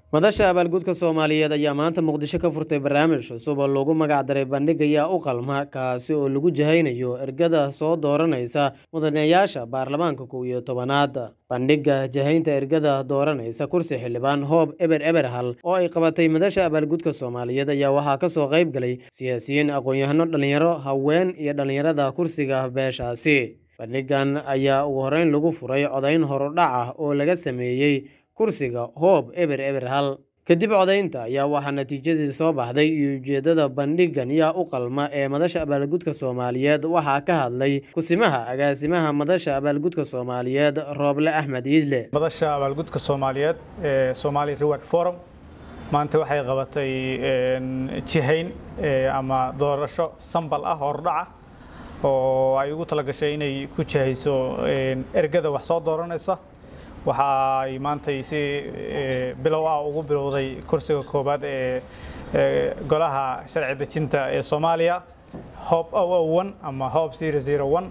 madasha abaalgudka soomaaliyeed ayaa maanta muqdisho ka furtay barnaamij cusub oo loogu magacdaray bandhig ayaa u qalma kaasi oo lagu jahaynayo ergada soo dooranaysa mudanayaasha baarlamaanka kow iyo tobanaad bandhigga jahaynta ergada dooranaysa kursi xildhibaan hoob eber eberhal oo ay qabatay madasha abaalgudka soomaaliyeed ayaa waxaa kasoo qayb galay siyaasiyiin aqoon-yahano dhalinyaro haween iyo dhalinyarada kursiga beeshaasi bandhigan ayaa ugu horeyn lagu furay codayn horudhac ah oo laga sameeyey kursiga hoob eber eber hal kadib codaynta ayaa waxaa natiijadii soo baxday iyo ujeedada bandhigan yaa u qalma ee madasha abaalgudka soomaaliyeed waxaa ka hadlay kusimaha agaasimaha madasha abaalgudka soomaaliyeed rooble axmed iidle madasha abaalgudka soomaaliyeed ee somali reward forum maanta waxay qabatay jihayn ama doorasho sambal ah hordhaca oo ay ugu talagashay inay ku jihayso ergada wax soo dooranaysa waxa ay maantay si bilow ah ugu bilowday kursiga koobaad ee golaha sharci dejinta ee soomaaliya hob one ama hob zero zero one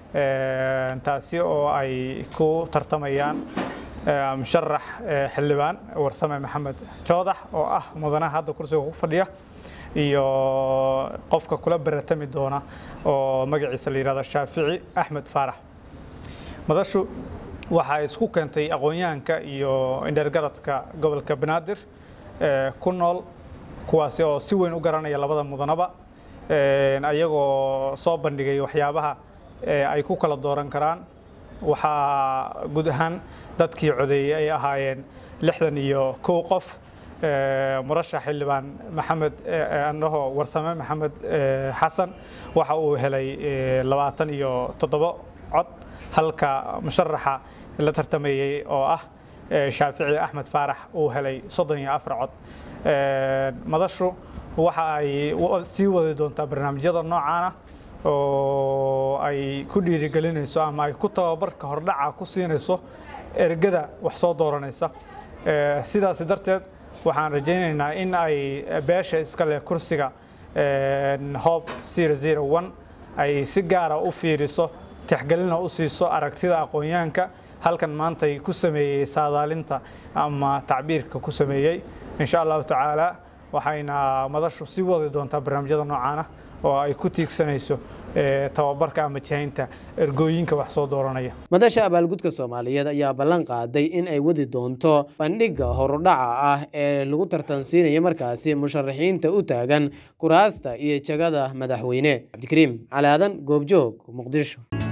taasi oo ay ku tartamayaan musharax xildhibaan warsame maxamed joodax oo ah mudanaha hadda kursiga ku fadhiya iyo qofka kula baratami doona oo magaciisa la yidhahdo shaafici axmed faarax madashu waxaa isku keentay aqoon-yahanka iyo indhergaradka gobolka banaadir ku nool kuwaasi oo si weyn u garanaya labada mudanaba ayagoo soo bandhigay waxyaabaha ay ku kala dooran karaan waxaa guud ahaan dadkii codeeyey ay ahaayeen lixdan iyo kow qof murashax xildhibaan maxamed andhaho warsame maxamed xasan waxa uu helay labaatan iyo toddobo cod halka musharaxa la tartamayey oo ah shaafici axmed faarax uu helay soddon iyo afar cod madashu waxa ay sii wadi doontaa barnaamijyada noocaana oo ay ku dhiirigelinayso ama ay ku tababarka hordhaca ku siinayso ergada wax soo dooranaysa sidaasi darteed waxaan rajaynaynaa in ay beesha iska leh kursiga hob zero zero one ay si gaara u fiiriso tixgelina u siiso aragtida aqoon-yahanka halkan maantay ku sameeyey saadaalinta ama tacbiirka ku sameeyey insha allahu tacaala waxayna madashu sii wadi doontaa barnaamijyada noocaana oo ay ku tiigsanayso tababarka ama jihaynta ergooyinka wax soo dooranaya madasha abaalgudka soomaaliyeed ayaa ballan qaaday in ay wadi doonto bandhigga horudhaca ah ee lagu tartansiinayo markaasi musharaxiinta u taagan kuraasta iyo jagada madaxweyne cabdikariim calaadan goobjoog muqdisho